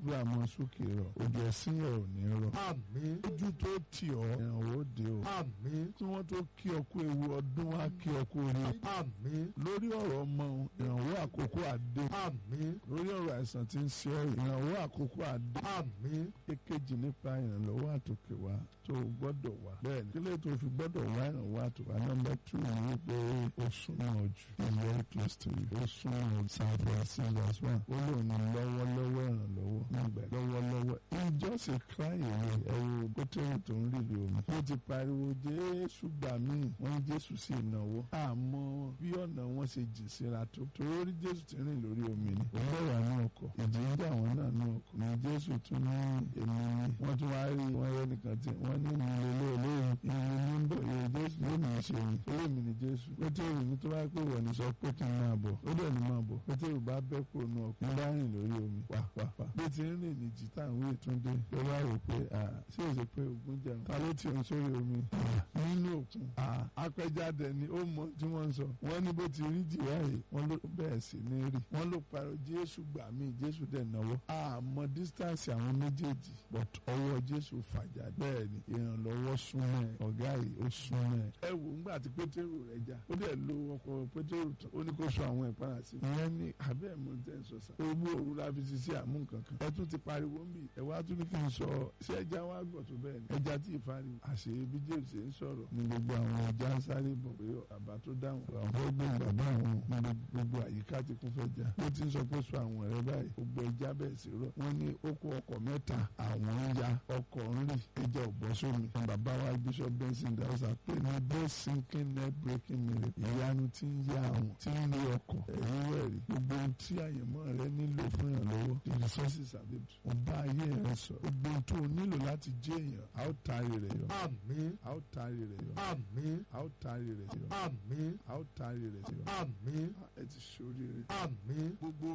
gbogbo àmọ́ sókè rọ̀ ojú ẹ̀sìn yẹn ò ní rọ̀ àmín ojú tó tì ọ́ ìrànwọ́ dé o àmín kí wọ́n tó kí ọ kú ewu ọdún wá kí ọ kú orí àmín lórí ọ̀rọ̀ ọmọ ìrànwọ́ àkókò àdé àmín lórí ọ̀rọ̀ àìsàn tí ń ṣe ọ́ ìrànwọ́ àkókò àdé àmín èkejì nípa ìrànlọ́wọ́ àtòkè wá tó o gbọ́dọ̀ wá bẹ́ẹ̀ ni kílẹ̀ tó fi gbọ́dọ̀ wá ìrànwọ́ àtòkè wá nọ́mbà tù ní wípé ó súnmọ́ jù is very close to you ó súnmọ́ San Francisco as well ó lò ní lọ́wọ́lọ́wọ́ ìrànlọ́wọ́ nígbà lọ́wọ́lọ́wọ́ ìjọsìn crying away ẹ̀rù pétérì tó ń rìlì omi ó ti pariwo Jésù gbà mí wọ́n ní Jésù sí ìnáwó àmọ́ bí ọ̀nà wọn ṣe jì síra tó torí Jésù ti rìn lórí omi ni ó bẹ̀rẹ̀ àánú ọkọ̀ ìjì ń jà wọ́n náà ní ọkọ̀ ní Jésù tún ní èmi ni wọ́n tún wá rí wọn rẹ nìkan tí wọ́n ní mi lélẹ́ olóyìn ìrìn ní ń bọ̀ yóò Jésù yóò ní í ṣe yìí orí mi ni Jésù pétérì ní tó bá pè wọ̀ ní sọ pé kí n máa bọ̀ ó dẹ̀ ní máa bọ̀ pétérì bá bẹ́ kó nu ọkọ̀ ń bá rìn lórí omi pàpàpà bí ti ń rìn ní jìtá ìwé ìtúndé ló bá rò pé ṣé o ṣe pé ogun jẹun ta ló ti ń sórí omi nínú òkun apẹjáde ni ó mọ tí wọ́n ń sọ wọ́n ní bó ti rí jìwá yìí wọ́n ló bẹ́ẹ̀ sì ní rí wọ́n ló parọ́ Jésù gbà mí Jésù dẹ̀ náwó àmọ́ distance àwọn méjèèjì but ọwọ́ Jésù fàjà bẹ́ẹ̀ ni ìrànlọ́wọ́ súnmọ́ ẹ̀ ọ̀gá yìí ó súnmọ́ ẹ̀ ẹ wò ńgbà tí Pétérù rẹ̀ já ó dẹ̀ lo ọkọ̀ Pétérù tán ó ní kó sọ àwọn ìpara sí ìyẹn ní abẹ́ mọ̀ tẹ́ ń sọ sá owó òru la fi ṣiṣẹ́ àmú kankan ẹ tún ti pariwo ń bì ẹ wá tún ní kí n sọ ṣé ẹja wá gbọ̀ tó bẹ́ẹ̀ ni ẹja tí ì fari àṣẹ bí Jésù ṣe ń sọ̀rọ̀ ní gbogbo àwọn ẹja ń sáré bọ̀ pé bàbá tó dáhùn àwọn fẹ́ gbé bàbá àwọn ní gbogbo àyíká ti kún fẹ́ já ó ti ń sọ pé sọ àwọn ẹ̀rẹ́ báyìí gbogbo ẹja bẹ́ẹ̀ sí rọ̀ wọ́n ní ó kó ọkọ̀ mẹ́ta àwọn ń ya ọkọ̀ ń rì ẹja ò bọ́ sómi bàbá wa Bishop Benson dawusa pé ní bẹ́ẹ̀ sinking net breaking miracle ìyanu tí ń yá àwọn tí ń rí ọkọ̀ ẹ̀yìn rẹ̀ rí gbogbo ohun tí àyẹ̀mọ́ rẹ nílò fún ìrànlọ́wọ́ the resources available ọba ayé rẹ sọ gbogbo ohun tó o nílò láti jẹ́ èèyàn a ó taari rẹ̀ yọ àmín a ó taari rẹ̀ yọ àmín a ó taari rẹ̀ yọ àmín a ó taari rẹ̀ yọ àmín ẹ ti ṣoríire. àmín gbogbo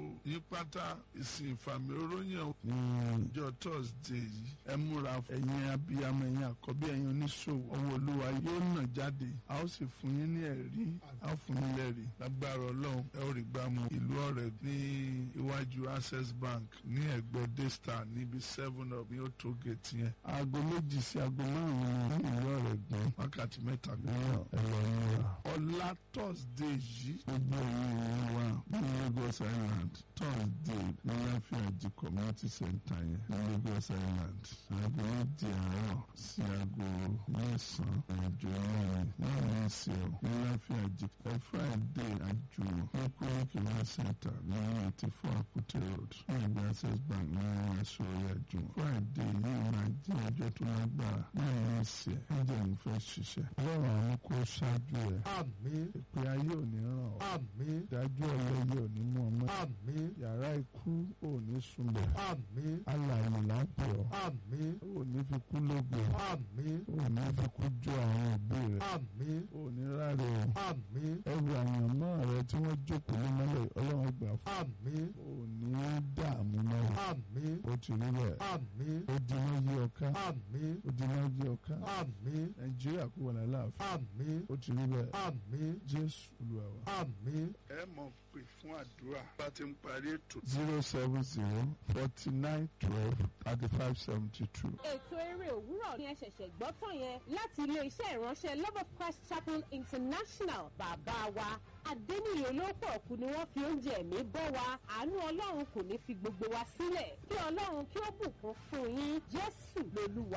yípatá ìsìn ìfàmì oróyàn ní ọjọ́ thursday yìí ẹ múra ẹ̀yin abiyamọ ẹ̀yin àkọ́bí ẹ̀yin oníṣòwò ọwọ́ olúwa yóò nà jáde a ó sì fún yín ní ẹ̀rí a ó fún yín lẹ́rìí lágbára ọlọ́run ẹ ó rí gbàmù ìlú ọ̀rẹ́ ní iwájú access bank ní ẹ̀gbẹ́ daystar níbi seven up ní òtó gate yẹn aago méjì sí aago márùn-ún ní ìlú ọ̀rẹ́ gbọ́n wákàtí mẹ́ta gbọ́n ẹ lọ múra ọ̀la thursday yìí gbogbo ẹ̀yin ìlú wa ní Lagos Island thursday ní láfíàjì community center yẹn ní Lagos Island aago méjì àárọ̀ sí aago mẹ́sàn-án àjò mẹ́rin náà ní ìsìn ọ̀ ní láfíàjì ẹ friday àjò ní kúrẹ́kì wá center ní eighty four Akute road ní ẹgbẹ́ access bank ní ẹ̀ṣọ́ àjò friday yìí máa jẹ́ ọjọ́ tó lágbára náà ní ìsìn ẹ̀ ẹ̀jẹ̀ ń fẹ́ ṣiṣẹ́ ọlọ́run àwọn kó ṣáájú ẹ̀ àmín ìpè ayé ò ní ràn ọ́ àmín ìdájọ́ ọlọ́yẹ ò ní mú ọmọ àmín yàrá ikú ò ní sunbẹ̀ àmín alàyè lápẹ̀ ọ́ àmín ò ní fi kú lógo àmín ò ní fi kú jó àwọn òbí rẹ̀ àmín ò ní ráre o àmín ẹrù àyànmọ́ rẹ tí wọ́n jókòó ní mọ́lẹ̀ ọlọ́run gbà fún àmín ò ní dààmú náà àmín ó ti rí bẹ́ẹ̀ àmín ó di náà yí ọká àmín ó di náà yí ọká àmín nàìjíríà kó wà láàfin àmín ó ti rí bẹ́ẹ̀ àmín jésù olúwa wa. àmín. ẹ mọ̀ pé fún àdúrà bá ti ń parí ètò. zero seven zero forty nine twelve thirty five seventy two. ètò eré òwúrọ̀ ni ẹ ṣẹ̀ṣẹ̀ gbọ́ tán yẹn láti ilé-iṣẹ́ ìránṣẹ́ love of christ chapel international bàbá wa adẹ́niyè olóòpọ̀ ọ̀kú ni wọ́n fi oúnjẹ ẹ̀mí bọ́ wa àánú ọlọ́run kò ní fi gbogbo wa sílẹ̀ kí ọlọ́run kí ó bùkún fún yín jésù lolúwa.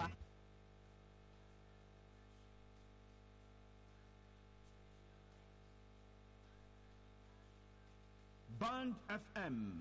Band FM